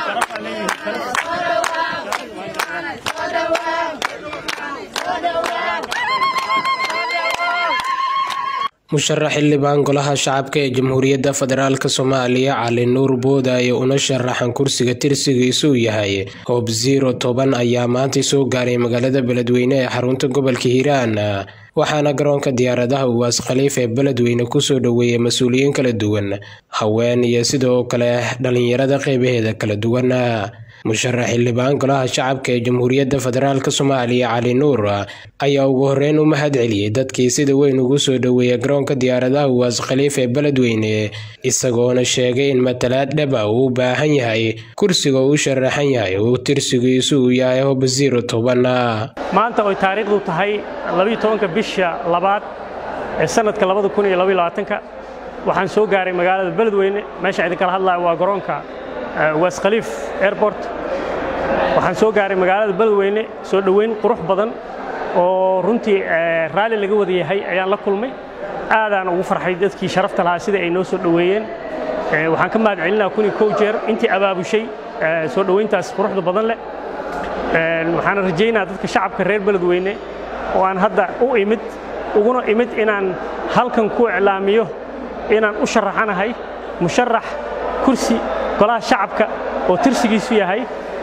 musharax xildhibaan golaha shacabka ee jamhuuriyadda federaalk soomaaliya cali nuur boodaaye una sharaxan kursiga tirsigiisu yahay hoob ziro toban ayaa maantay soo gaaray magaalada beledweyne ee xarunta gobolka hiiraan waxaana garoonka diyaaradaha uwaas khaliif ee beledweyne kusoo dhoweeyay mas-uuliyiin kala duwan haween iyo sidoo kale dhalinyarada qeybaheeda kala duwan musharax xildhibaan golaha shacabka ee jamhuuriyadda federaalk soomaaliya cali nuur ayaa ugu horeyn u mahad celiyey dadkii sida weyn ugu soo dhoweeya garoonka diyaaradaha uwaas khaliif ee beledweyne isagoona sheegay in matalaad dhaba uu u baahan yahay kursiga uu u sharaxan yahay uu tirsigiisu uu yahay hob ziro toban maanta oy taariikhdu tahay labiyo tobanka bisha labaad ee sanadka labada kun iyo labaiyo labaatanka waxaan soo gaaray magaalada beledweyne meesha idinkala hadlaya waa garoonka waas khaliif airport waxaan soo gaaray magaalada beledweyne soo dhoweyn qurux badan oo runtii raalli laga wada yahay ayaan la kulmay aadaan ugu farxay dadkii sharafta lahaa sida ay noo soo dhoweeyeen waxaan ka mahad celinaa kun iyo kow jeer intii abaabushay soo dhoweyntaas quruxda badan leh waxaana rajaynaa dadka shacabka reer beledweyne oo aan hadda u imid uguna imid inaan halkan ku iclaamiyo inaan u sharaxanahay musharax kursi golaha shacabka oo tirsigiisu yahay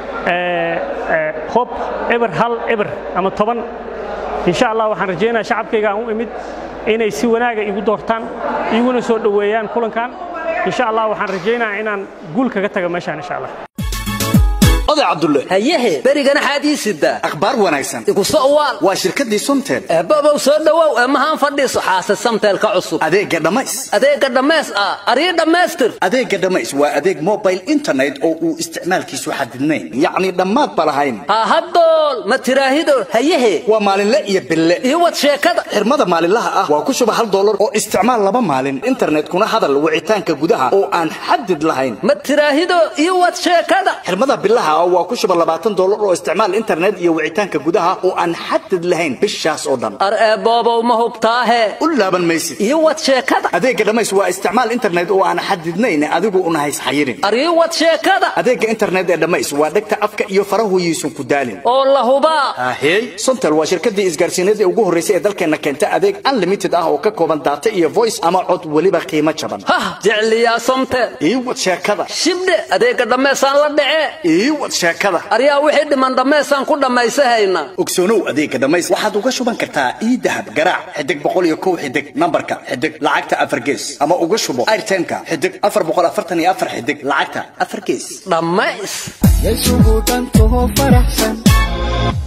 hob eber hal eber ama toban insha allah waxaan rajaynaya shacabkayga aan u imid inay si wanaaga igu doortaan iguna soo dhoweeyaan kulankan insha allah waxaan rajaynaya inaan guul kaga taga meeshaan insha allah oday cabdulle hayehe berigana xaad ii sidaa akhbaar wanaagsan igu so'waal waa shirkaddii sumtel eebbobow soo dhowow eemahaan fadhiiso xaase samteelka cusub adeegga dhammays adeegga dhammays ah arii dhammaystir adeegga dhammays waa adeeg mobile internet oo uu isticmaalkiisu xadidnayn yacni dhammaad ba lahayn ha haddool ma tiraahido hayehe waa maalinle iyo bille iyo wad sheekada xirmada maalinlaha ah waa ku shuba hal dollar oo isticmaal laba maalin internetkuna hadal wicitaanka gudaha oo aan xadid lahayn ma tiraahido iyo wad sheekada xirmada bilaha waa ku shuba labaatan dollar oo isticmaal internet iyo wicitaanka gudaha oo aan xadid lahayn bishaas oo dhan ar eeboobow ma hubtaahe u laaban maysid iyo wad sheekada adeegga dhammays waa isticmaal internet oo aan xadidnayn adigu una hays xayirin ar ii wad sheekada adeegga internet ee dhammays waa dhegta afka iyo farahuyiisun ku daalin oo la hubaa ahey sontel waa shirkaddii isgaarsiineed ee ugu horraysay ee dalkeenna keenta adeeg unlimited ah oo ka kooban daata iyo voice ama cod weliba qiimo jaban hah jecliyaa somtel ii wad sheekada shibdhe adeegga dhammaysaan la dhece ii wad sheekada aryaa wixii dhiman dhammaysaan ku dhammaysahayna ogsoonow adeegga dhammays waxaad uga shuban kartaa ii dahab garaac xidig boqol iyo kow xidig nambarka xidig lacagta afar gees ama uga shubo airtimeka xidig afar boqol afartan iyo afar xidig lacagta afar gees dhammays yasugu dhantaho faraxsan